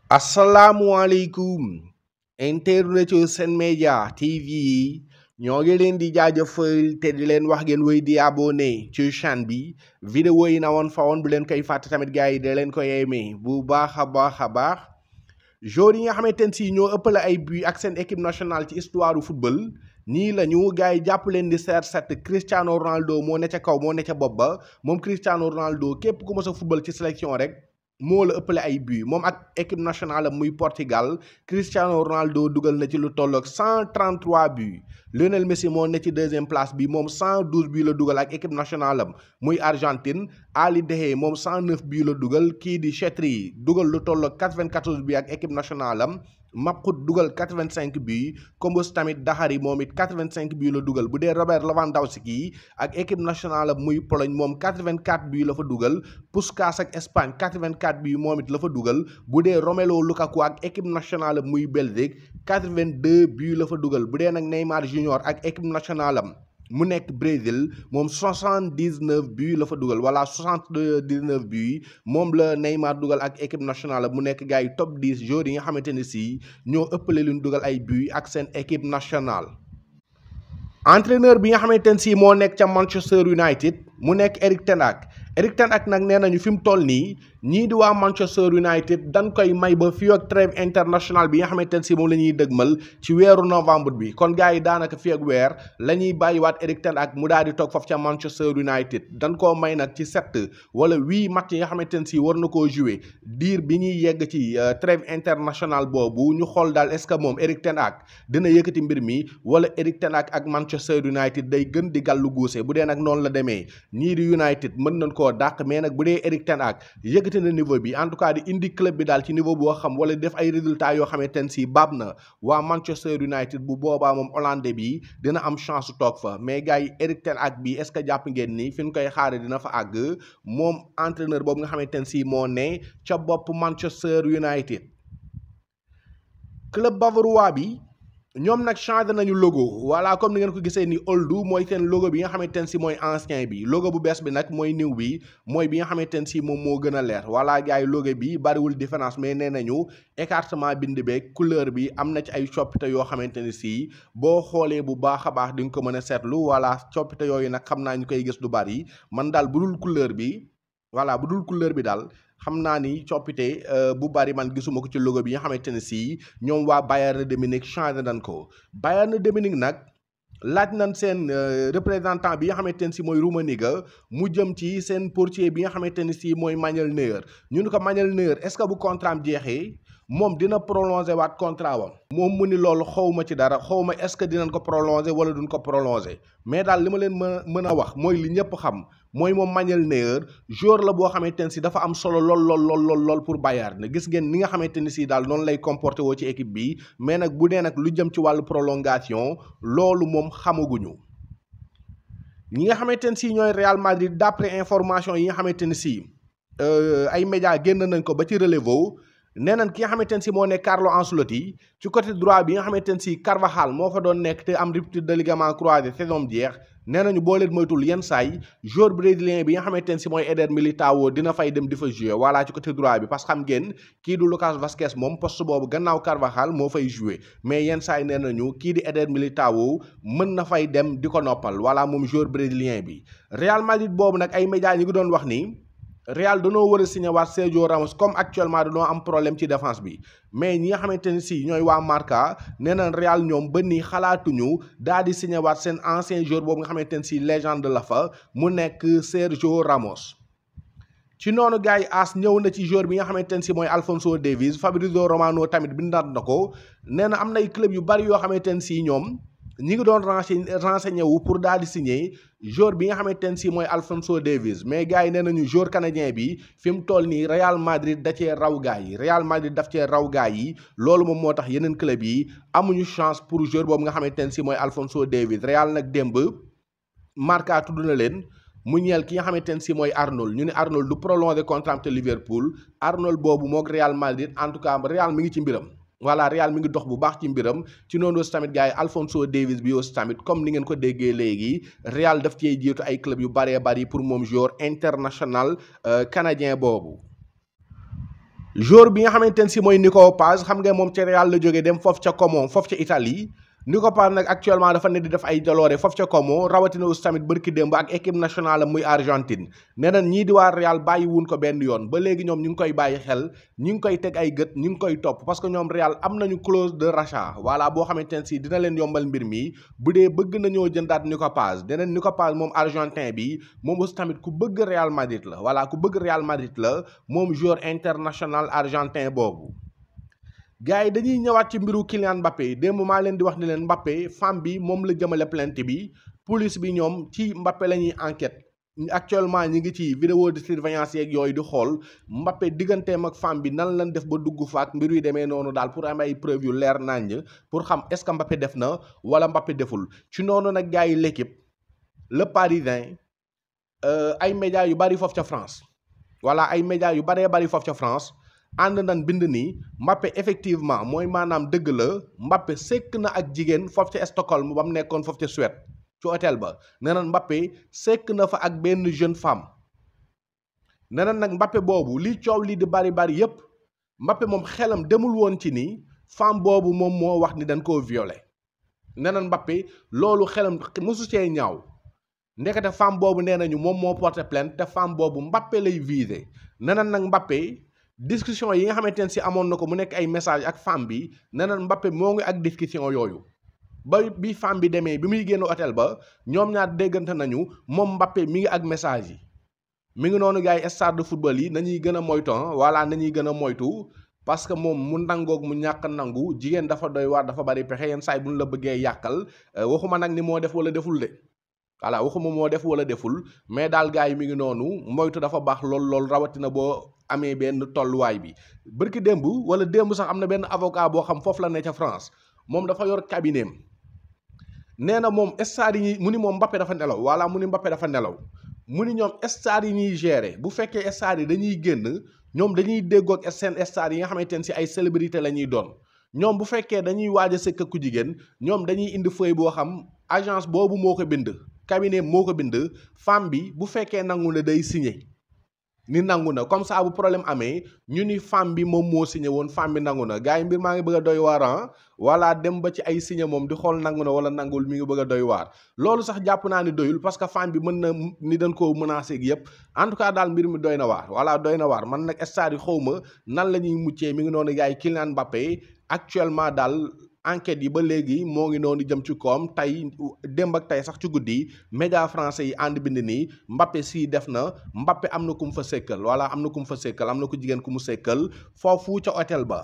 asalaamualeykum internet Sen Média TV yi ñoo ngi leen di jaajëfal te di leen wax ngeen wéy di abonné ci chaîne bi vidéo yi na woon fa woon bu leen koy fàtte tamit gars yi da leen koy aimé bu baax a baax a baax joueurs yi nga xamante ne si ñoo ëppale ay but ak seen équipe nationale ci histoire du football nii la ñu gars yi jàpp leen di CR7 Cristiano Ronaldo moo ne ca kaw moo ne ca bopp ba moom Cristiano Ronaldo képp ku mës a football ci sélection rek moo la ëppale ay but moom ak équipe nationale muy Portugal Cristiano Ronaldo dugal na ci lu tolloog 133 buts Lionel Messi moo ne ci deuxième place bi moom 112 buts la dugal ak équipe nationale am muy Argentine Ali Dehe moom 109 buts la dugal kii di Chetri dugal lu tolloog 94 buts ak équipe nationale am Mapkut dugal 85 buts Kombos tamit Daxari moom it 85 buts la dugal bu dee Robert Lewandowski ak équipe nationale am muy Pologne moom 84 buts la fa dugal Puskás ak Espagne 84 buts moom it la fa dugal bu dee Romelu Lukaku ak équipe nationale am muy Belgique 82 buts la fa dugal bu dee nag Neymar Junior ak équipe nationale am mu nekk Brésil moom 79 buts la fa dugal wala 79 buts moom la Neymar dugal ak équipe nationale mu nekk gars yi top 10 joueurs yi nga xamante ne si ñoo ëppale lu ñu dugal ay buts ak seen équipe nationale. entraîneur bi nga xamante ne si moo nekk ca Manchester United mu nekk Erik ten Hag Erik ten Hag nag nee nañu fi mu toll nii ñii di waa Manchester United dañ koy may ba fii ak trêve international bi nga xamante ne si moom la ñuy dëgmal ci weeru novembre bi kon gars yi daanaka fii ak weer la ñuy bàyyiwaat Erik ten Hag mu daal di toog foofu ca Manchester United dañ koo may nag ci sept wala huit match yi nga xamante ne si war na koo jouer diir bi ñuy yegg ci trêve international boobu ñu xool daal est-ce que moom Erik ten Hag dina yëkkati mbir mi wala Erik ten Hag ak Manchester United day gën di gàllu guuse bu dee nag noonu la demee ñii di United mën nañ koo dàq mais nag bu dee Erik ten Hag yëkkati na niveau bi en tout cas di indi club bi daal ci niveau boo xam wala def ay résultats yoo xamante ne si baab na waa Manchester United bu boobaa moom Hollandais bi dina am chance toog fa mais gars yi Erik ten Hag bi est-ce que jàpp ngeen ni fi ñu koy xaare dina fa àgg moom entraîneur boobu nga xamante ne si moo ne ca bopp Manchester United club bavarois bi ñoom nag changé nañu logo voilà comme ni ngeen ko gisee ni old mooy seen logo bi nga xamante ne si mooy ancien bi logo bu bees bi nag mooy new bi mooy bi nga xamante ne si moom moo gën a leer voilà gars yi logo bi bariwul différence mais nee nañu écartement bind beeg couleur bi am na ci ay coppite yoo xamante ne si boo xoolee bu baax a baax di nga ko mën a seetlu voilà coppite yooyu nag xam naa ñu koy gis du bari man daal bu dul couleur bi voilà bu dul couleur bi daal xam naa ni coppite bu bari man gisuma ko ci logo bi nga xamante ne si ñoom waa Bayern de Munich changé nañ ko Bayern de Munich nag laaj nañ seen représentant bi nga xamante ne si mooy Rummenigge mu jëm ci seen portier bi nga xamante ne si mooy Manuel Neuer ñu ne ko Manuel Neuer est-ce que bu contrat am jeexee moom dina prolonger waat contrat wam moom mu ni loolu xaw ma ci dara xaw ma est-ce que dinañ ko prolonger wala duñ ko prolonger mais daal li ma leen mën mën a wax mooy li ñëpp xam mooy moom Manuel Neuer joueur la boo xamante ne si dafa am solo lool lool lool lool lool pour Bayern gis ngeen ni nga xamante ni si daal noonu lay comporté woo ci équipe bi mais nag bu dee nag lu jëm ci wàllu prolongation loolu moom xamaguñu ñi nga xamante ne si ñooy Real Madrid d'après information yi nga xamante ne si ay médias génn nañ ko ba ci relevo nee nañ ki nga xamante ne si moo nekk Carlo Ancelotti ci côté droit bi nga xamante ne si Carvajal moo fa doon nekk te am rupture de ligament croisé saison jeex nee nañu boo leen moytul yenn saay joueur brésilien bi nga xamante ne si mooy Eder Militão dina fay dem di fa jouer voilà ci côté droit bi parce que xam ngeen kii du Lucas Vazquez moom poste boobu gannaaw Carvajal moo fay jouer mais yenn saay nee nañu kii di Eder Militão mën na fay dem di ko noppal voilà moom joueur brésilien bi Real Madrid boobu nag ay médias ñi ngi doon wax ni Real danoo war a signé waat Sergio Ramos comme actuellement danoo am problème ci défense bi mais ñi nga xamante ne si ñooy waa Marca nee nañ Real ñoom ba nii xalaatuñu daal di signé waat seen ancien joueur boobu nga xamante ne si légende la fa mu nekk Sergio Ramos. ci noonu gars yi as ñëw na ci joueur bi nga xamante ne si mooy Alphonso Davies Fabrizio Romano tamit bindaat na ko nee na am nay club yu bari yoo xamante ne si ñoom. ñi ngi doon renseigné wu pour daal di signer joueur bi nga xamante ne si mooy Alphonso Davies mais gars yi nee nañu joueur canadien bi fi mu toll nii Real Madrid da cee raw gars yi Real Madrid daf cee raw gars yi loolu moom moo tax yeneen club yi amuñu chance pour joueur boobu nga xamante ne si mooy Alphonso Davies Real nag démb Marca tudd na leen mu ñeel ki nga xamante ne si mooy Arnold ñu ne Arnold du prolonger contrat te Liverpool Arnold boobu moog Real Madrid en tout cas Real mi ngi ci mbiram. voilà Real mi ngi dox bu baax ci mbiram ci noonu aussi tamit gars yi Alphonso Davies bi aussi tamit comme ni ngeen ko déggee léegi Real daf cee jiitu ay club yu bëree bëri pour moom joueur international canadien boobu. joueur bi nga xamante ne si mooy Nico Paz xam nga moom ca Real la jógee dem foofu ca Como foofu ca Italie Nico Paz nag actuellement dafa ne di def ay jaloore foofu ca Como rawatina aussi tamit bërki démb ak équipe nationale muy Argentine nee na ñii di waa Real bàyyi wuñ ko benn yoon ba léegi ñoom ñu ngi koy bàyyi xel ñu ngi koy teg ay gët ñu ngi koy topp parce que ñoom Real am nañu clause de rachat voilà boo xamante ne si dina leen yombal mbir mi bu dee bëgg nañoo jëndaat Nico Paz deneen Nico Paz moom Argentin bi moom aussi tamit ku bëgg Real Madrid la voilà ku bëgg Real Madrid la moom joueur international argentin boobu gars yi dañuy ñëwaat ci mbiru Kylian Mbappé démb maa leen di wax ni leen Mbappé femme bi moom la jëmale plainte bi police bi ñoom ci Mbappé la ñuy enquête actuellement ñi ngi ci vidéo de surveillance yeeg yooyu di xool Mbappé digganteem ak femme bi nan lañ def ba dugg faak mbir yu demee noonu daal pour am ay preuve yu leer naññ pour xam est-ce que Mbappé def na wala Mbappé deful ci noonu nag gars yi l'équipe le Parisien ay médias yu bari foofu ca France voilà ay médias yu baree bari foofu ca France ànd nañ bind ni Mbappé effectivement mooy maanaam dëgg la Mbappé sekk na ak jigéen foofu ca Stockholm ba mu nekkoon foofu ca Suède ci hôtel ba nee na Mbappé sekk na fa ak benn jeune femme nee na nag Mbappé boobu li coow li di bari bari yépp Mbappé moom xelam demul woon ci ni femme boobu moom moo wax ni dañ koo violé nee na Mbappé loolu xelam mosu cee ñaaw ndekete femme boobu nee nañu moom moo porté plainte te femme boobu Mbappé lay visé nee na nag Mbappé discussion yi nga xamante ne si amoon na ko mu nekk ay message ak femme bi nee na Mbappé moo ngi ak discussion yooyu ba bi femme bi demee bi muy génn hôtel ba ñoom ñaar déggante nañu moom Mbappé mi ngi ak message yi mi ngi noonu gars yi stade de football yi nañuy gën a moytu voilà nañuy gën a moytu parce que moom mu nangoog mu ñàkk nangu jigéen dafa doy waar dafa bari pexe yenn saay bu ñu la bëggee yàqal waxuma nag ni moo def wala deful de voilà waxuma moo def wala deful mais daal gars yi mi ngi noonu moytu dafa baax lool lool rawatina boo amee benn tolluwaay bi bërki démb wala démb sax am na benn avocat boo xam foofu la ne ca France moom dafa yor cabinet nee na moom stade yi mu ni moom Mbappé dafa nelaw wala mu ni Mbappé dafa nelaw mu ni ñoom stade yi ñuy gérer bu fekkee stade yi dañuy génn ñoom dañuy déggoog seen stade yi nga xamante ne si ay célébrité la ñuy doon ñoom bu fekkee dañuy waaj a sëkk ku jigéen ñoom dañuy indi feuille boo xam agence boobu moo ko bind cabinet moo ko bind femme bi bu fekkee nangu na day signé ni nangu na comme ça bu problème amee ñu ni femme bi moom moo signé woon femme bi nangu na gars yi mbir maa ngi bëgg a doy waar wala dem ba ci ay signé moom di xool nangu na wala nangul mi ngi bëgg a doy waar loolu sax jàpp naa ni doyul parce que femme bi mën na ni dañ koo menacé ak yëpp en tout cas daal mbir mi doy na waar voilà doy na waar man nag stade yi xaw ma nan la ñuy muccee mi ngi noonu gars yi Kylian Mbappé actuellement daal enquête yi ba léegi moo ngi noonu jëm ci koom tey démb ak tey sax ci guddi média français yi ànd bind nii Mbappé sii def na Mbappé am na ku mu fa sekkal wala am na ku mu fa sekkal am na ku jigéen ku mu sekkal foofu ca hôtel ba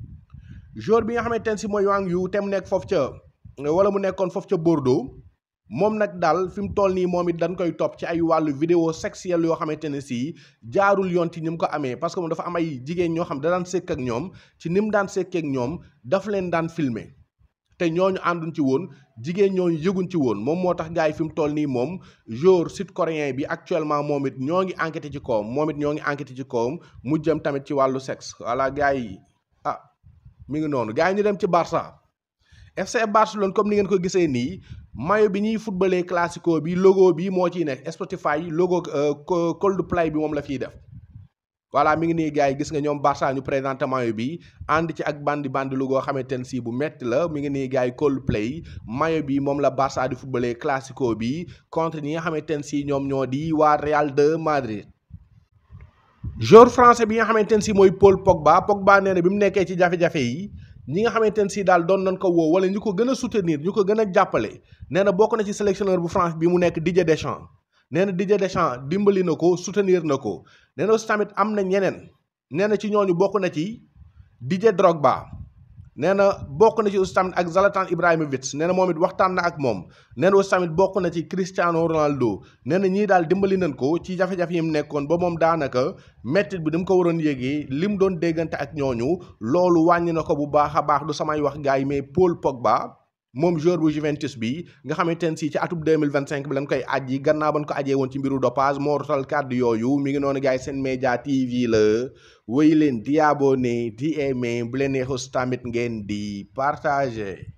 jour bi nga xamante ne si mooy Wang Yu te mu nekk foofu ca wala mu nekkoon foofu ca Bordeaux moom nag daal fi mu toll nii moom it dañ koy topp ci ay wàllu vidéo sexuelle yoo xamante ne si jaarul yoon ci ni mu ko amee parce que moom dafa am ay jigéen ñoo xam da daan sekk ak ñoom ci ni mu daan sekkee ak ñoom daf leen daan filmer te ñooñu ànduñ ci woon jigéen ñooñu yëguñ ci woon moom moo tax gars yi fi mu toll nii moom jour sud coréen bi actuellement moom it ñoo ngi enquêté ci kawam moom it ñoo ngi enquêté ci kawam mu jëm tamit ci wàllu sexe voilà gars yi ah mi ngi noonu gars yi ñu dem ci Barça FC Barcelone comme ni ngeen ko gisee nii maillot bi ñuy footballé classico bi logo bi moo ciy nekk Spotify logo Coldplay bi moom la fiy def voilà mi ngi nii gars yi gis nga ñoom Barça ñu présenté maillot bi ànd ci ak bandi bandi lu goo xamante ne si bu metti la mi ngi nii gars yi Coldplay maillot bi moom la Barça di footballé classico bi contre ñi nga xamante ne si ñoom ñoo di waa Real de Madrid. joueur français bi nga xamante ne si mooy Paul Pogba Pogba nee na bi mu nekkee ci jafe-jafe yi ñi nga xamante ne si daal doon nañ ko woo wala ñu ko gën a soutenir ñu ko gën a jàppale nee na bokk na ci sélectionneur bu France bi mu nekk Didier Deschamps. nee na Didier Deschamps dimbali na ko soutenir na ko nee na aussi tamit am na ñeneen nee na ci ñooñu bokk na ci Didier Drogba nee na bokk na ci aussi tamit ak Zlatan Ibrahimovic nee na moom it waxtaan na ak moom nee na aussi tamit bokk na ci Cristiano Ronaldo nee na ñii daal dimbali nañ ko ci jafe-jafe yi mu nekkoon ba moom daanaka mettit bi ni mu ko waroon yéegee li mu doon déggante ak ñooñu loolu wàññi na ko bu baax a baax du samay wax gars yi mais Paul Pogba. moom joueur bu Juventus bi nga xamante ne si ci atub 2025 bi lañ koy aj yi gannaaw ban ko ajee woon ci mbiru dopage moo rotal kàddu yooyu mi ngi noonu gars yi seen média TV la wéy leen di abonné di aimé bu leen neexus tamit ngeen di partager